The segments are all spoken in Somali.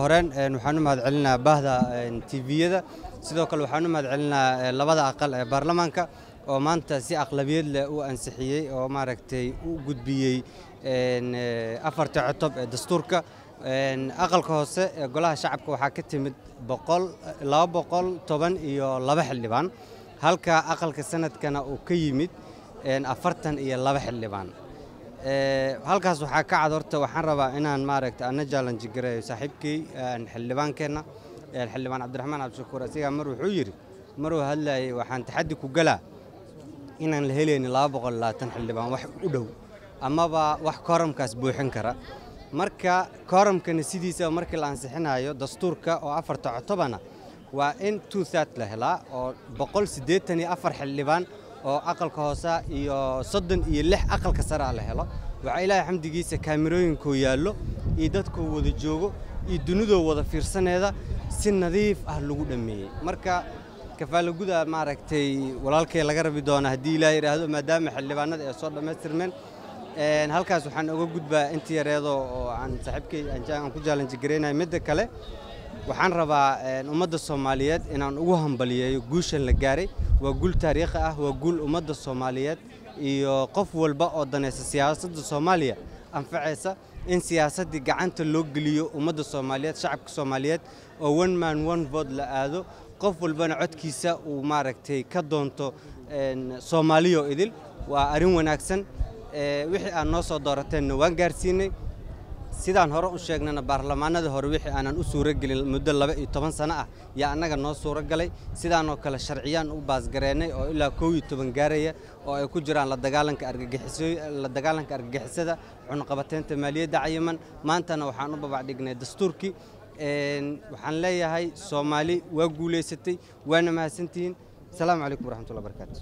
horeyn waxaan u mahadcelinaa baahda tviyada sidoo kale waxaan u mahadcelinaa labada aqal ee baarlamaanka oo maanta si aqlabiyad leh u ansixiyey oo maaragtay u gudbiyey afarta cotob ee dastuurka aqalka hoose ee golaha shacabka waxaa ka timid laba boqol toban iyo laba xildhibaan halka aqalka sanadkana uu ka yimid afartan iyo laba xildhibaan halkaas waxaa ka cad horta waxaan rabaa inaan maaragta ana jaalanji gareeyo saaxiibkey xildhibaankeenna xildhibaan cabdiraxmaan cabdishakuur asigaa mar wuxuu yidhi maruu hadlayay waxaan taxaddi ku galaa inaan la helaynin laba boqol labaatan xildhibaan wax u dhow amaba wax kooramkaas buuxin kara marka kooramkana sidiisaba markii la ansixinayo dastuurka oo afarta cotobana waa in two third la helaa oo boqol siddeetan iyo afar xildhibaan oo aqalka hoosa iyo soddon iyo lix aqalka saraa la helo waxaa ilaahay xamdigiisa kaamirooyinkoo yaallo iyo dadkoo wada joogo iyo dunidoo wada fiirsaneeda si nadiif ah lagu dhammeeyey marka kafaalaguda maaragtay walaalkay laga rabi doona haddii ilaah yidhaahdo maadaama xildhibaanada ay soo dhammaystirmeen halkaas waxaan uga gudbaa inta yareedo oo aan saaxiibkay aan ku jaalanji garaynayo midda kale waxaan rabaa ummadda soomaaliyeed inaan ugu hambaliyeeyo guushan la gaaray waa guul taariikhi ah waa guul ummadda soomaaliyeed iyo qof walba oo danaysa siyaasadda soomaaliya anfacaysa in siyaasaddii gacanta loo geliyo ummadda soomaaliyeed shacabka soomaaliyeed oo one man one vote la aado qof walbana codkiisa uu maaragtay ka doonto soomaaliyo idil waa arrin wanaagsan wixii aad noo soo doorateenna waan gaarsiinay sidaan hore u sheegnana baarlamaanada hore wixii aanan u suuro gelin muddo laba iyo toban sano ah yaa annaga noo suuro galay sidaanoo kale sharciyaan u baasgareennay oo ilaa kow iyo toban gaaraya oo ay ku jiraan la dagaalanka argagixisla dagaalanka argagixisada cunaqabateynta maaliyadda cayiman maantana waxaan u babacdhignay dastuurkii waxaan leeyahay soomaali waa guulaysatay waana mahadsantihiin asalaamu calaykum waraxmatullahi barakaatu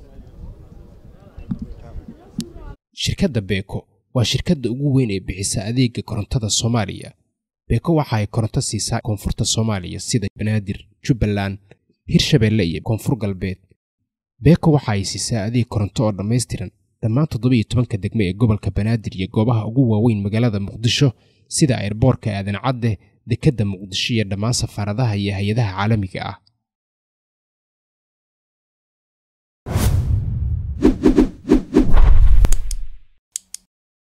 shirkadda beeko waa shirkadda ugu weyn ee bixisa adeega korontada soomaaliya beeko waxa ay koronto siisaa koonfurta soomaaliya sida banaadir jubbaland hirshabeelle iyo koonfur galbeed beeko waxa ay siisaa adeeg koronto oo dhammaystiran dhammaan toddobiiyo tobanka degmo ee gobolka banaadir iyo goobaha ugu waaweyn magaalada muqdisho sida airboorka aadan cadde dekedda muqdisho iyo dhammaan safaaradaha iyo hay-adaha caalamiga ah